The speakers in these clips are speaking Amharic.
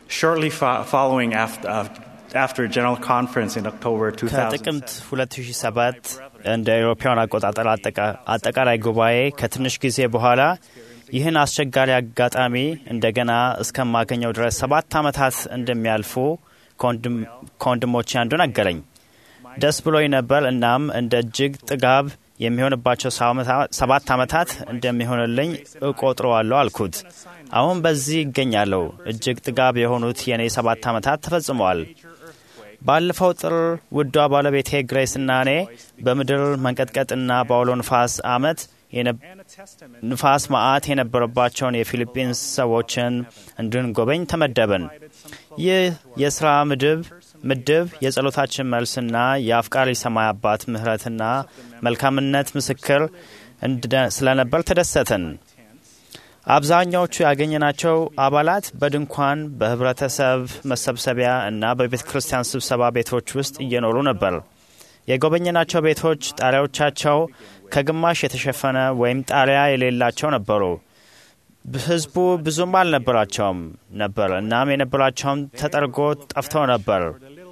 Shortly fo- following after, uh, after a general conference in October 2007, ከጥቅምት 2007 እንደ አውሮፓውያን አቆጣጠር አጠቃ- አጠቃላይ ጉባኤ ከትንሽ ጊዜ በኋላ ይህን አስቸጋሪ አጋጣሚ እንደገና እስከማገኘው ድረስ ሰባት ዓመታት እንደሚያልፉ ከወንድም- ከወንድሞቼ አንዱ ነገረኝ። ደስ ብሎኝ ነበር። እናም እንደ እጅግ ጥጋብ የሚሆንባቸው ሰባት ዓመታት እንደሚሆንልኝ እቆጥረዋለሁ አልኩት። አሁን በዚህ ይገኛለሁ። እጅግ ጥጋብ የሆኑት የእኔ ሰባት ዓመታት ተፈጽመዋል። ባለፈው ጥር ውዷ ባለቤቴ ግሬስና እኔ በምድር መንቀጥቀጥና በአውሎ ንፋስ ዓመት ንፋስ መዓት የነበረባቸውን የፊሊፒንስ ሰዎችን እንድንጎበኝ ተመደብን። ይህ የሥራ ምድብ ምድብ የጸሎታችን መልስና የአፍቃሪ ሰማይ አባት ምሕረትና መልካምነት ምስክር እንደ- ስለነበር ተደሰትን። አብዛኛዎቹ ያገኘናቸው አባላት በድንኳን በህብረተሰብ መሰብሰቢያ እና በቤተ ክርስቲያን ስብሰባ ቤቶች ውስጥ እየኖሩ ነበር። የጎበኘናቸው ቤቶች ጣሪያዎቻቸው ከግማሽ የተሸፈነ ወይም ጣሪያ የሌላቸው ነበሩ። ህዝቡ ብዙም አልነበራቸውም ነበር። እናም የነበራቸውም ተጠርጎ ጠፍተው ነበር።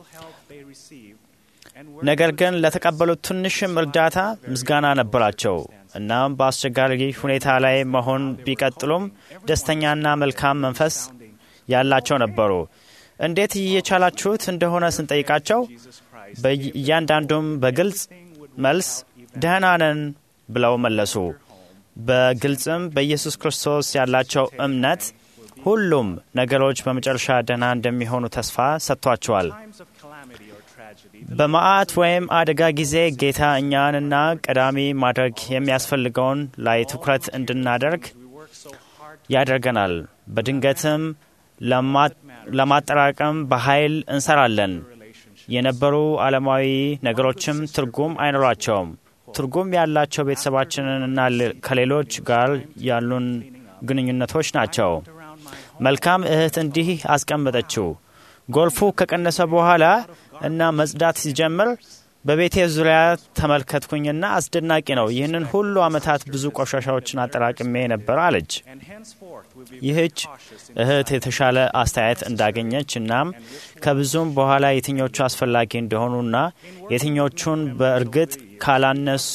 ነገር ግን ለተቀበሉት ትንሽም እርዳታ ምስጋና ነበራቸው። እናም በአስቸጋሪ ሁኔታ ላይ መሆን ቢቀጥሉም ደስተኛና መልካም መንፈስ ያላቸው ነበሩ። እንዴት እየቻላችሁት እንደሆነ ስንጠይቃቸው እያንዳንዱም በግልጽ መልስ ደህና ነን ብለው መለሱ። በግልጽም በኢየሱስ ክርስቶስ ያላቸው እምነት ሁሉም ነገሮች በመጨረሻ ደህና እንደሚሆኑ ተስፋ ሰጥቷቸዋል። በመዓት ወይም አደጋ ጊዜ ጌታ እኛንና ቀዳሚ ማድረግ የሚያስፈልገውን ላይ ትኩረት እንድናደርግ ያደርገናል። በድንገትም ለማጠራቀም በኃይል እንሰራለን። የነበሩ ዓለማዊ ነገሮችም ትርጉም አይኖራቸውም። ትርጉም ያላቸው ቤተሰባችንንና ከሌሎች ጋር ያሉን ግንኙነቶች ናቸው። መልካም እህት እንዲህ አስቀመጠችው። ጎልፉ ከቀነሰ በኋላ እና መጽዳት ሲጀምር በቤቴ ዙሪያ ተመልከትኩኝና አስደናቂ ነው። ይህንን ሁሉ ዓመታት ብዙ ቆሻሻዎችን አጠራቅሜ ነበር አለች። ይህች እህት የተሻለ አስተያየት እንዳገኘች እናም ከብዙም በኋላ የትኞቹ አስፈላጊ እንደሆኑና የትኞቹን በእርግጥ ካላነሱ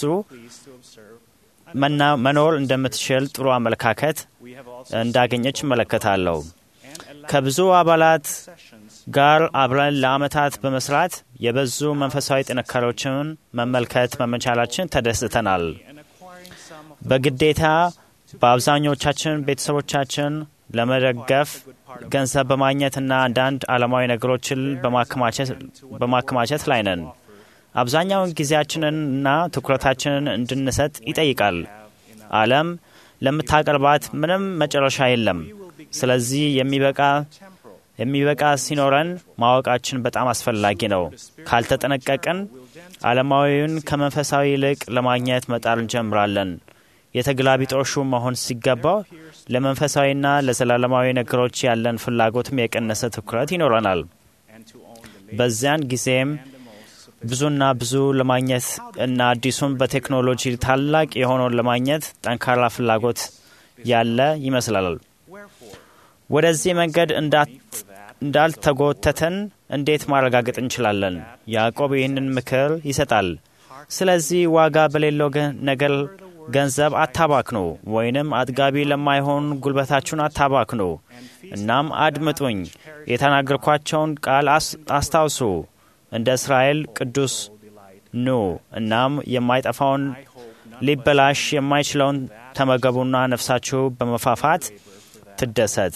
መኖር እንደምትችል ጥሩ አመለካከት እንዳገኘች እመለከታለሁ። ከብዙ አባላት ጋር አብረን ለዓመታት በመስራት የበዙ መንፈሳዊ ጥንካሬዎችን መመልከት መመቻላችን ተደስተናል። በግዴታ በአብዛኞቻችን ቤተሰቦቻችን ለመደገፍ ገንዘብ በማግኘትና አንዳንድ ዓለማዊ ነገሮችን በማከማቸት ላይ ነን። አብዛኛውን ጊዜያችንን እና ትኩረታችንን እንድንሰጥ ይጠይቃል። ዓለም ለምታቀርባት ምንም መጨረሻ የለም። ስለዚህ የሚበቃ የሚበቃ ሲኖረን ማወቃችን በጣም አስፈላጊ ነው። ካልተጠነቀቅን ዓለማዊውን ከመንፈሳዊ ይልቅ ለማግኘት መጣር እንጀምራለን። የተገላቢጦሹ መሆን ሲገባው ለመንፈሳዊና ለዘላለማዊ ነገሮች ያለን ፍላጎትም የቀነሰ ትኩረት ይኖረናል። በዚያን ጊዜም ብዙና ብዙ ለማግኘት እና አዲሱን በቴክኖሎጂ ታላቅ የሆነውን ለማግኘት ጠንካራ ፍላጎት ያለ ይመስላል። ወደዚህ መንገድ እንዳልተጎተተን እንዴት ማረጋገጥ እንችላለን? ያዕቆብ ይህንን ምክር ይሰጣል። ስለዚህ ዋጋ በሌለው ነገር ገንዘብ አታባክኑ፣ ወይንም አጥጋቢ ለማይሆን ጉልበታችሁን አታባክኑ። እናም አድምጡኝ፣ የተናገርኳቸውን ቃል አስታውሱ። እንደ እስራኤል ቅዱስ ኑ፣ እናም የማይጠፋውን ሊበላሽ የማይችለውን ተመገቡና ነፍሳችሁ በመፋፋት ትደሰት።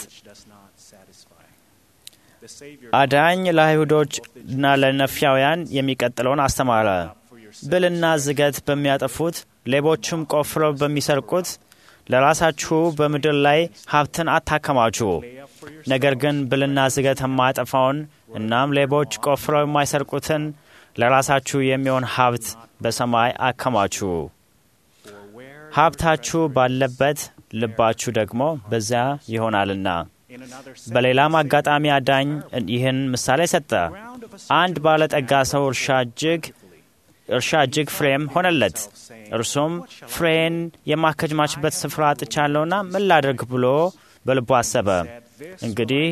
አዳኝ ለአይሁዶችና ለነፊያውያን የሚቀጥለውን አስተማረ። ብልና ዝገት በሚያጠፉት ሌቦችም ቆፍረው በሚሰርቁት ለራሳችሁ በምድር ላይ ሀብትን አታከማቹ። ነገር ግን ብልና ዝገት የማያጠፋውን እናም ሌቦች ቆፍረው የማይሰርቁትን ለራሳችሁ የሚሆን ሀብት በሰማይ አከማቹ። ሀብታችሁ ባለበት ልባችሁ ደግሞ በዚያ ይሆናልና። በሌላም አጋጣሚ አዳኝ ይህን ምሳሌ ሰጠ። አንድ ባለጠጋ ሰው እርሻ እጅግ እርሻ እጅግ ፍሬም ሆነለት። እርሱም ፍሬን የማከማችበት ስፍራ አጥቻለሁና ምን ላድርግ ብሎ በልቡ አሰበ። እንግዲህ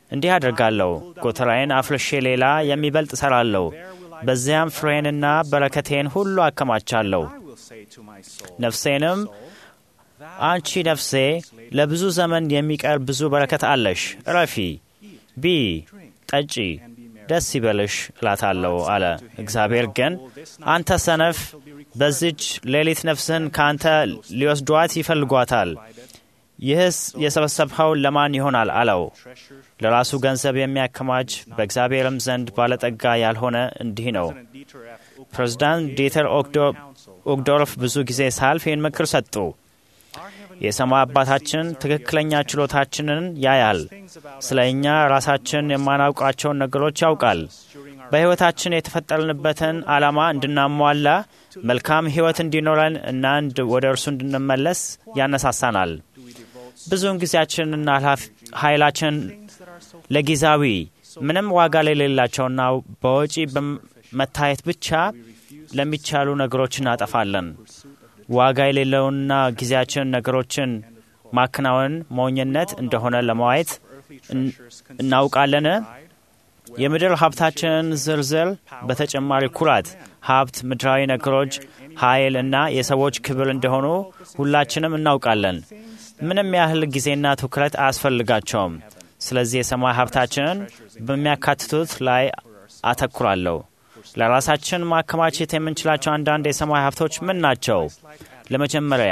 እንዲህ አደርጋለሁ፣ ጎተራዬን አፍርሼ ሌላ የሚበልጥ እሰራለሁ። በዚያም ፍሬንና በረከቴን ሁሉ አከማቻለሁ። ነፍሴንም አንቺ ነፍሴ ለብዙ ዘመን የሚቀር ብዙ በረከት አለሽ፣ እረፊ፣ ቢ ጠጪ፣ ደስ ይበልሽ እላታለሁ አለ። እግዚአብሔር ግን አንተ ሰነፍ፣ በዚች ሌሊት ነፍስህን ከአንተ ሊወስዷት ይፈልጓታል። ይህስ የሰበሰብኸው ለማን ይሆናል አለው። ለራሱ ገንዘብ የሚያከማች በእግዚአብሔርም ዘንድ ባለጠጋ ያልሆነ እንዲህ ነው። ፕሬዚዳንት ዲተር ኦግዶርፍ ብዙ ጊዜ ሳልፍ ይህን ምክር ሰጡ። የሰማይ አባታችን ትክክለኛ ችሎታችንን ያያል። ስለ እኛ ራሳችን የማናውቃቸውን ነገሮች ያውቃል። በሕይወታችን የተፈጠርንበትን ዓላማ እንድናሟላ መልካም ሕይወት እንዲኖረን እና ወደ እርሱ እንድንመለስ ያነሳሳናል። ብዙውን ጊዜያችንና ኃይላችን ለጊዜያዊ ምንም ዋጋ ለሌላቸውና በወጪ በመታየት ብቻ ለሚቻሉ ነገሮች እናጠፋለን። ዋጋ የሌለውና ጊዜያችን ነገሮችን ማከናወን ሞኝነት እንደሆነ ለማየት እናውቃለን። የምድር ሀብታችንን ዝርዝር በተጨማሪ ኩራት፣ ሀብት፣ ምድራዊ ነገሮች፣ ኃይል እና የሰዎች ክብር እንደሆኑ ሁላችንም እናውቃለን። ምንም ያህል ጊዜና ትኩረት አያስፈልጋቸውም። ስለዚህ የሰማይ ሀብታችንን በሚያካትቱት ላይ አተኩራለሁ። ለራሳችን ማከማቸት የምንችላቸው አንዳንድ የሰማይ ሀብቶች ምን ናቸው? ለመጀመሪያ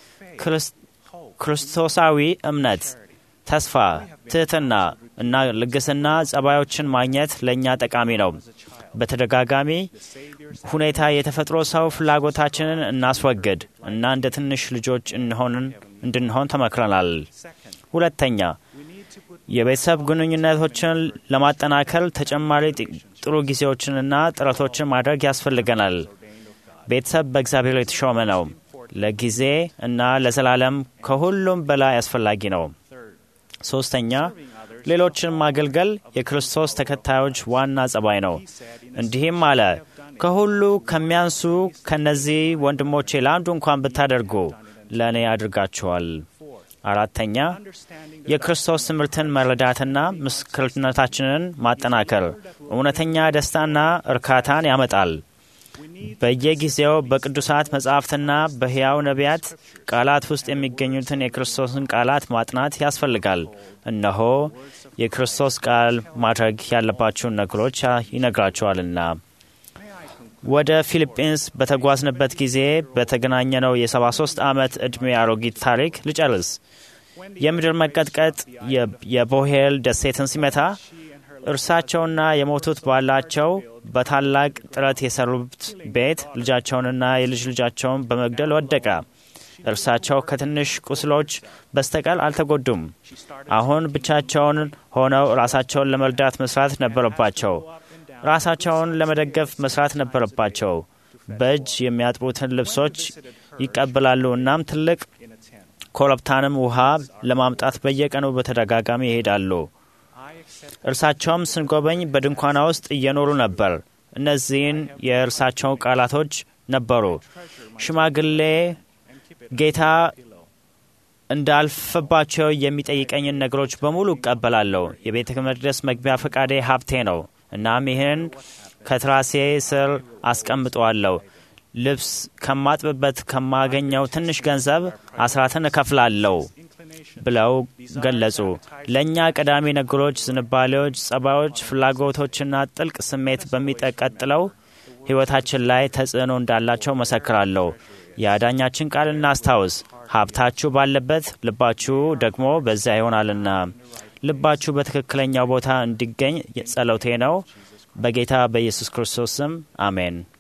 ክርስቶሳዊ እምነት፣ ተስፋ፣ ትህትና እና ልግስና ጸባዮችን ማግኘት ለእኛ ጠቃሚ ነው። በተደጋጋሚ ሁኔታ የተፈጥሮ ሰው ፍላጎታችንን እናስወግድ እና እንደ ትንሽ ልጆች እንድንሆን ተመክረናል። ሁለተኛ የቤተሰብ ግንኙነቶችን ለማጠናከር ተጨማሪ ጥሩ ጊዜዎችንና ጥረቶችን ማድረግ ያስፈልገናል። ቤተሰብ በእግዚአብሔር የተሾመ ነው። ለጊዜ እና ለዘላለም ከሁሉም በላይ አስፈላጊ ነው። ሶስተኛ ሌሎችን ማገልገል የክርስቶስ ተከታዮች ዋና ጸባይ ነው። እንዲህም አለ፣ ከሁሉ ከሚያንሱ ከነዚህ ወንድሞቼ ለአንዱ እንኳን ብታደርጉ ለእኔ አድርጋችኋል። አራተኛ የክርስቶስ ትምህርትን መረዳትና ምስክርነታችንን ማጠናከር እውነተኛ ደስታና እርካታን ያመጣል። በየጊዜው በቅዱሳት መጻሕፍትና በሕያው ነቢያት ቃላት ውስጥ የሚገኙትን የክርስቶስን ቃላት ማጥናት ያስፈልጋል። እነሆ የክርስቶስ ቃል ማድረግ ያለባቸውን ነገሮች ይነግራቸዋልና። ወደ ፊሊጲንስ በተጓዝንበት ጊዜ በተገናኘነው የ73 ዓመት ዕድሜ አሮጊት ታሪክ ልጨርስ። የምድር መንቀጥቀጥ የቦሄል ደሴትን ሲመታ እርሳቸውና የሞቱት ባላቸው በታላቅ ጥረት የሰሩት ቤት ልጃቸውንና የልጅ ልጃቸውን በመግደል ወደቀ። እርሳቸው ከትንሽ ቁስሎች በስተቀር አልተጎዱም። አሁን ብቻቸውን ሆነው ራሳቸውን ለመርዳት መስራት ነበረባቸው። ራሳቸውን ለመደገፍ መስራት ነበረባቸው። በእጅ የሚያጥቡትን ልብሶች ይቀበላሉ። እናም ትልቅ ኮረብታንም ውሃ ለማምጣት በየቀኑ በተደጋጋሚ ይሄዳሉ። እርሳቸውም ስንጎበኝ በድንኳና ውስጥ እየኖሩ ነበር። እነዚህን የእርሳቸው ቃላቶች ነበሩ። ሽማግሌ ጌታ እንዳልፍባቸው የሚጠይቀኝን ነገሮች በሙሉ እቀበላለሁ። የቤተ መቅደስ መግቢያ ፈቃዴ ሀብቴ ነው። እናም ይህን ከትራሴ ስር አስቀምጠዋለሁ። ልብስ ከማጥብበት ከማገኘው ትንሽ ገንዘብ አስራትን እከፍላለሁ ብለው ገለጹ። ለእኛ ቀዳሚ ነገሮች፣ ዝንባሌዎች፣ ጸባዮች፣ ፍላጎቶችና ጥልቅ ስሜት በሚቀጥለው ሕይወታችን ላይ ተጽዕኖ እንዳላቸው መሰክራለሁ። የአዳኛችን ቃል እናስታውስ፣ ሀብታችሁ ባለበት ልባችሁ ደግሞ በዚያ ይሆናልና። ልባችሁ በትክክለኛው ቦታ እንዲገኝ ጸሎቴ ነው። በጌታ በኢየሱስ ክርስቶስ ስም አሜን።